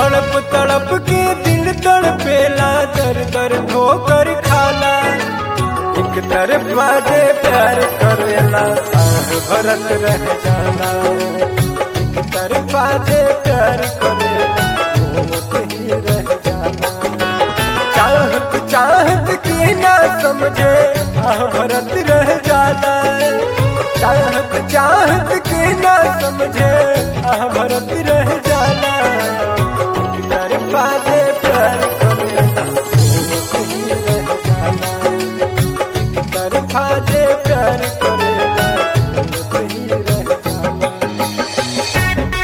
तड़प तड़प के दिल तड़पेला दर दर ठोकर खाला एक तरफ बाजे प्यार करेला आह भरत रह जाना एक तरफ बाजे प्यार करेला घूमते ही रह जाना चाहत चाहत के ना समझे आह भरत रह जाना चाहत चाहत के ना समझे आह भरत रह जाना एक तरफ बाजे प्यार करेला घूमते ही रह जाना तरफा जे प्यार करेला घूमते ही रह जाना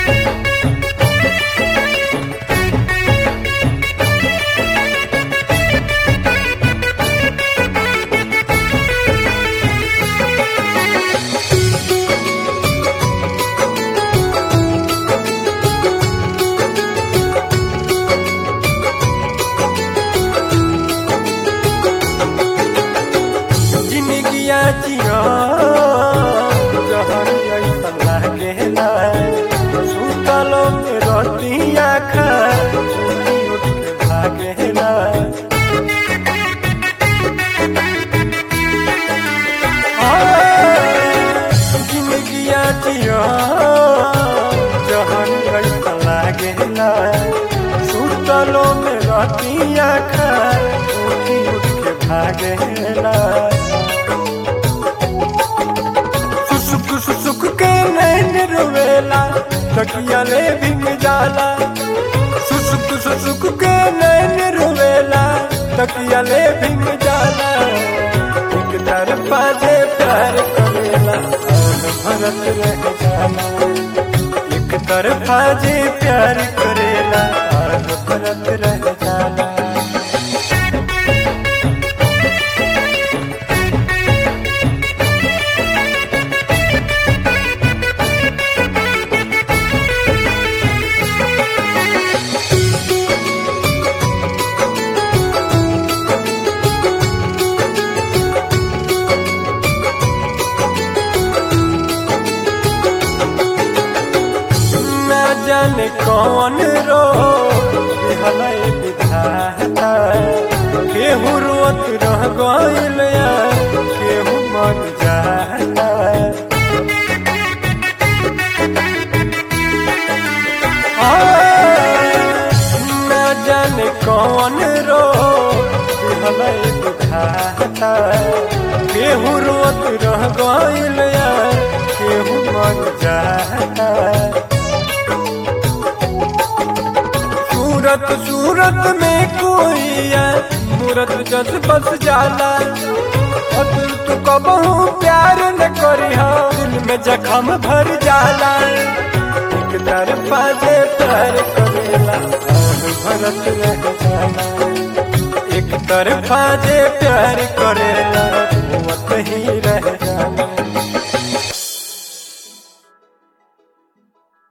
जिंदगिया जिया जहर ऐसन लागेला सुतलो में रोटिया खा उठी उठ के भागेला जिंदगिया जिया जहर ऐसन लागेला सुतलो में रोटिया खा उठी उठ के भागेला सुसुक सुसुक के नैन रोवेला तकिया ले भिंग जाला सुसुक सुसुक के नैन रोवेला तकिया ले भिंग जाला एक तरफा जे प्यार करेला आह भरत रह जाला एक तरफा जे प्यार करेला आह भरत रह जाला ना जाने कौन रो हलै विधाता केहू रोत रह गइल या केहू मर जाता ना जाने कौन रो हलै विधाता केहू रोत रह गइल या केहू मर जाता सूरत सूरत में कोई है मूरत जस बस जाला और दिल तू कबहू प्यार न करी दिल में जखम भर जाला एक तरफा जे प्यार करेला आह भरत रह जाला एक तरफा जे प्यार करेला घूमत ही